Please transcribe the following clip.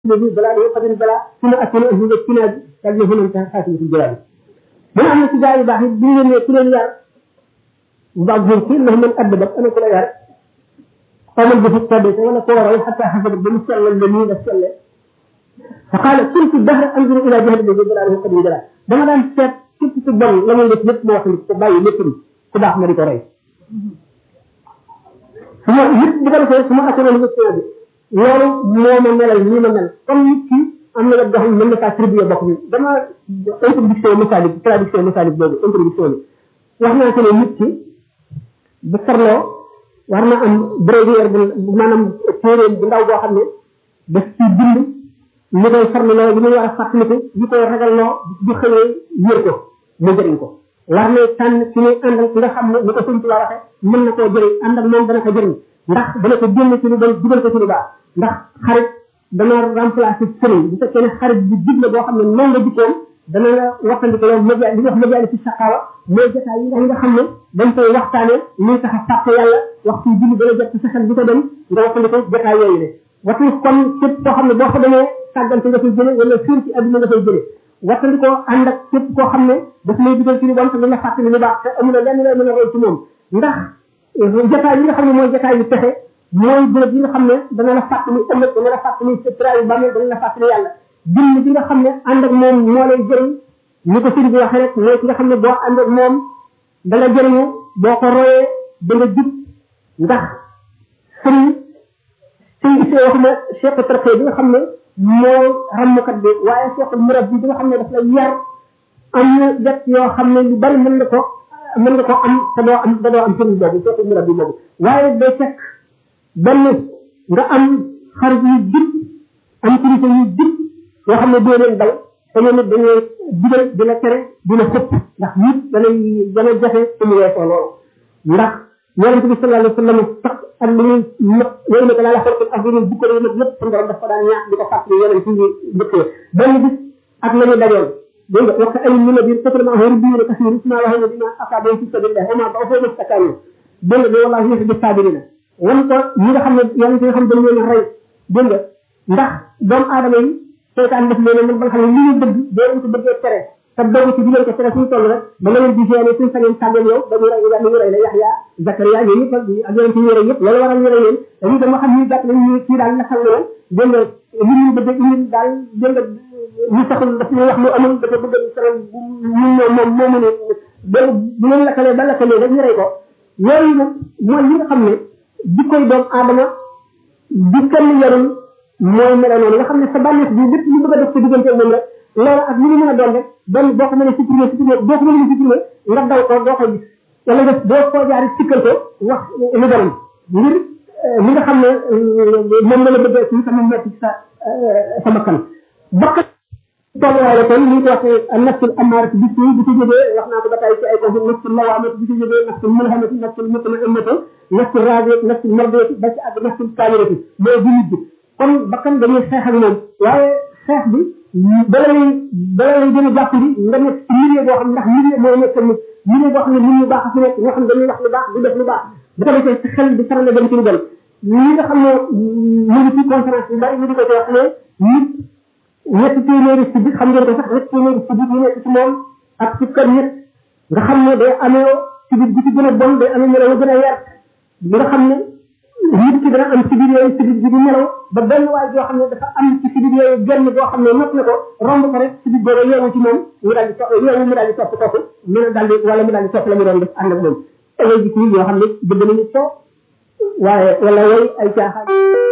الذي بلا له قدر بلا ثم أكون أهل الكناد قال له هنا انتهى خاتمة الجلال من أن تجاري باحث دين يكون اليار بعضهم قيل لهم من أدبت أنا كل يار قام به الثابت ولا كورا حتى حسب بمسألة الجميل السلة فقال كنت الدهر أنظر إلى جهل الذي بلا له قدر بلا dama daan seet képp ku bon la muy def lépp moo xam ko bàyyi lépp ku baax ma di ko rey su ma nit bu ko defee su ma assuroon question bi loolu moo ma melal nii ma mel comme nit ki am na wet goo xam ne mën na kaa tribuer bokk bi dama introduction messalique traduction messalique boobu introduction bi wax naa ko ne nit ki bu farloo war na am bréviaire bu maanaam téeréem bu ndaw boo xam ne daf ci bind li koy farloo li muy war a fàttaliku li koy ragaloo bu xëyee yër ko mu jëriñ ko war na tànn ci muy àndal ki nga xam ne ni ko sëñ la waxe mën na koo jëriñ ànd ak moom dana ko jëriñ ndax dana ko génn ci lu bon dugal ko ci lu baax ndax xarit dana remplacer sëriñ bu fekkee ne xarit bi dig la boo xam ne noonu nga jikkoon dana la waxtandiko loolu média li ñuy wax média ci saqaawa mooy jotaay yi nga xam ne dañ koy waxtaane luy tax a fàtte yàlla waxtu julli dana jot ci sa xel di ko dem nga waxtandiko jotaay yooyu ne watu kon képp koo xam ne boo ko demee sàggante nga fay jële wala fiir ci adduna nga fay jële wattandikoo ànd ak képp koo xam ne daf lay dugal ci lu bon te dina fàttali lu baax te amul lenn lay mën a roy ci moom ndax jotaay yi nga xam ne mooy jotaay yu pexe mooy bërëb yi nga xam ne dana la fàttali ëllëg dana la fàttali sa trayu bàmmeel dana la fàttali yàlla dimm bi nga xam ne ànd ak moom moo lay jëriñ ni ko sëriñ bi waxee rek mooy ki nga xam ne boo ànd ak moom da nga jëriñu boo ko royee da nga jub ndax sëriñ sëñ bi wax na cheikh tarxee bi nga xam ne mooy ràmmkat bi waaye cheikh murab bi bi nga xam ne daf lay yar am na jet yoo xam ne lu bari mën nga ko mën nga ko am te doo am te doo am sëriñ boobu cheikh murab bi boobu waaye day fekk benn nga am xarit yu jub am kilifa yu jub yoo xam ne doo leen daw te ñoom it dañuy digal di la tere di la xëpp ndax nit danay dana jafe su mu weesoo loolu ndax yonente bi sallallahu alayhi wa sallam sax ak li ñuy nëpp yooyu nag laa la xool ak yeneen bukko yi nag lépp suñu borom daf ko daan ñaax di ko fàttali yeneen ci dëkkee benn bis ak la ñu dajoon dégg nga wax ay ñu ne biir fekk na xëy biir kasir isma wax ne dina asabe ci sabilillah wa ma ba fo def takkaani dégg nga wallahi yéex bi sabirina wan ko ñi nga xam ne yàlla ci nga xam dañ leen a rey dégg nga ndax doomu aadama yi seytaan def leen man ba nga xam ne li ñu bëgg doo leen ko bëggee tere te dogu ci digal ko tere suñu toll rek ba nga leen di génne suñu sañoon tàggal yow dañuy rey dañuy ñu rey la Yaxya Zakariya yooyu yëpp ak yeneen ci ñu rey yëpp loolu waral ñu rey leen dañuy dem xam ñu gàtt nañ ñu kii daal la xam ne dégg nga li ñu bëgg ñu daal dégg nga ñu saxul daf ñu wax lu amul dafa bëgg saral ñu moom moom moo mëne dégg bu leen lakkalee ba lakkalee rek ñu rey ko yooyu nag mooy li nga xam ne jikkoy doomu aadama di kenn yarul mooy mel noonu nga xam ne sa bànneex bi lépp lu bëgg a def sa diggante moom rek loolu ak li mu mën a doon rek benn boo ko mënee supprimer supprimer boo ko mënee supprimer nga daw ko doo ko gis wala nga boo ko jaari sikkal ko wax lu borom ngir li nga xam ne moom la la bëggee ci sama metti sa sa bakkan bakkan tolluwaay la kon li ñu ko waxee nafsul amaarati bis yi bi ci jógee wax naa ko ba tey ci ay conflit nafsul lawaamati bi ci jógee nafsul mulhamati nafsul mutmainnati nafsul raadiyati nafsul mardiyati ba ci ak nafsul kaamilati mooy bu nit bi kon bakkan dañuy xeex ak moom waaye xeex bi bala lay bala lay gën a jàpp bi nga nekk ci milieu boo xam ndax milieu mooy nekk nit milieu boo xam ne nit ñu baax a fi nekk ñoo xam ne dañuy wax lu baax di def lu baax bu ko defee ci xel di faral dem ci lu bon ñi nga xam ne mu ngi ci conférence bi bari ñu di ko ci wax ne nit ñetti téeméeri si bit xam ngeen ko sax ñetti téeméeri si bit yi nekk ci moom ak ci kër nit nga xam ne day amee si bit bi ci gën a bon day amee melaw gën a yar bi nga xam ne nit ki dana am si biir yooyu si biir bi di nelaw ba benn waay joo xam ne dafa am ci si biir yooyu genn boo xam ne not na ko romb ko rek si biir boobu yeewu ci moom mu daal di topp yeewu mu daal di topp kooku mën a daal di wala mu daal di topp la mu doon def ànd ak moom ay jikko yoo xam ne bëgg nañu ko waaye wala way ay caaxaan